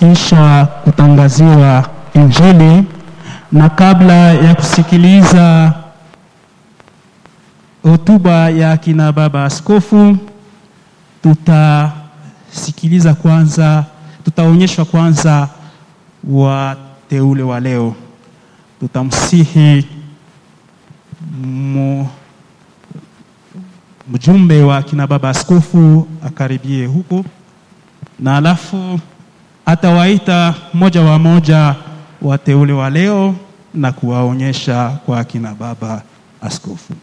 kisha kutangaziwa Injili, na kabla ya kusikiliza hotuba ya kina baba askofu, tutasikiliza kwanza, tutaonyeshwa kwanza wateule wa leo. Tutamsihi mu, mjumbe wa kina baba askofu akaribie huko, na alafu atawaita moja wa moja wateule wa leo na kuwaonyesha kwa kina baba askofu.